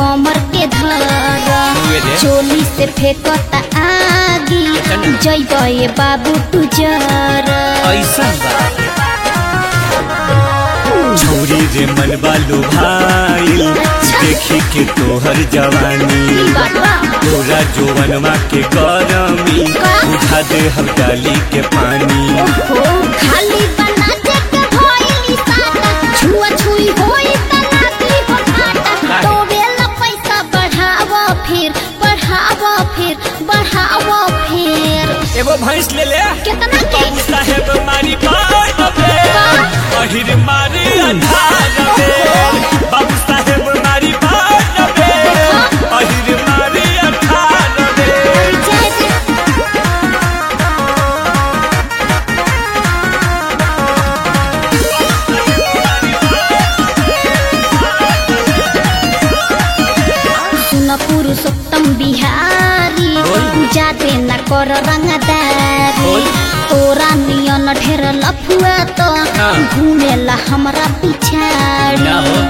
कमर के धर हुए रे। चोली से फेंकता आगी चल। जैब ये बाबू तू जर ऐसा बा छोरी रे मन बालू भाई देखी के तोहर जवानी बाबा तोरा जोवनमा के गरमी का? उठा दे हम डाली के पानी हो खाली बना दे के भइली साटा छुआ छुई होई त नाती हो फाटा तो बेला पैसा बढ़ावा फिर बढ़ावा फिर बढ़ावा फिर एगो भैंस ले ले कितना के बाबू साहेब मारी बात बे अहिर मारी अंधार बे बाबू साहेब मारी बात बे अहिर मारी अंधार बे जय जय सुन पुरुषोत्तम बिहारी बोल। जाते न कर रंगदारी बोल। तोरा नियन ढेर लफुआ तो हाँ। घूमेला हमरा पिछाड़ी ना हो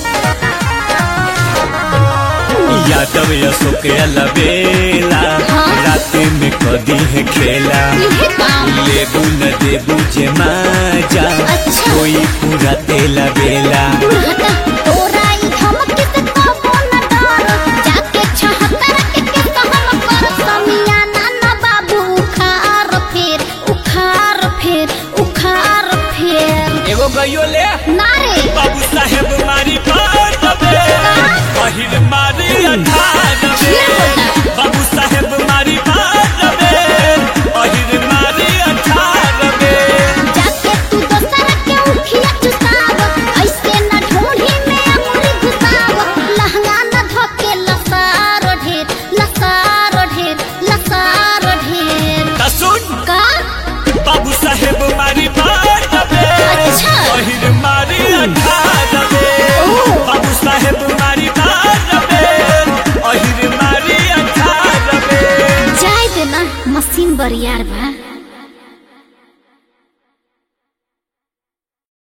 यादव अशोक अलबेला हाँ। रात में कदी है खेला इहे काम लेबू न देबू जे माजा अच्छा। कोई पूरा तेला बेला दुर्घटना तोरा ई धमकी से कबो न डर जाके छहत्तर के के कहम कर समियाना न बाबू उखार फेर उखार फेर उखार फेर एगो गइयो ले नारे बाबू साहेब मारी बात बे पहिल मारी अंधार